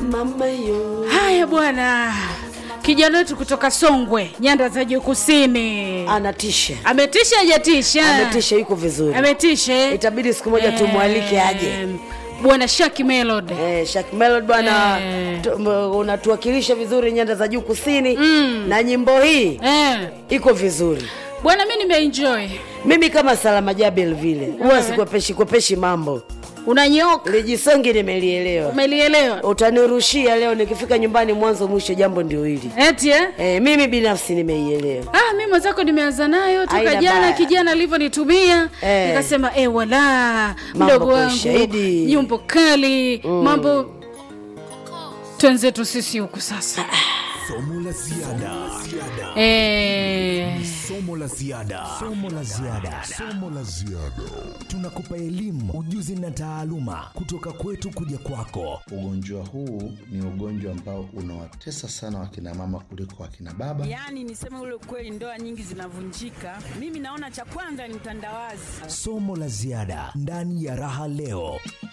mama yo haya bwana kijana wetu kutoka songwe nyanda za juu kusini anatisha ametisha hajatisha ametisha yuko vizuri ametisha eh? itabidi siku moja tumwalike aje Eh, bwana shaki melod Eh, Shak Melod bwana Eh. tu- m- unatuwakilisha vizuri nyanda za juu kusini na nyimbo hii eh. iko vizuri bwana mi nimeenjoy mimi kama salama jabel vile huwa sikwepeshi kwepeshi mambo unanyoka lijisongi nimelielewa umelielewa utanirushia leo nikifika nyumbani mwanzo mwisho jambo ndio hili eti eh? e, mimi binafsi nimeielewa Ah, mi mwenzako nimeanza nayo toka Haina jana baya. kijana alivyonitumia Eh. nikasema e, wala Mambo mdogo kwa wangu ushahidi. nyumbo kali mambo twenzetu sisi huku sasa Somo la ziada. eh, Somo la ziada. Somo la ziada. Somo la ziada. Tunakupa elimu, ujuzi na taaluma kutoka kwetu kuja kwako. Ugonjwa huu ni ugonjwa ambao unawatesa sana wakina mama kuliko wakina baba. Yaani niseme ule ukweli, ndoa nyingi zinavunjika. Mimi naona cha kwanza ni utandawazi. Somo la ziada ndani ya Raha Leo.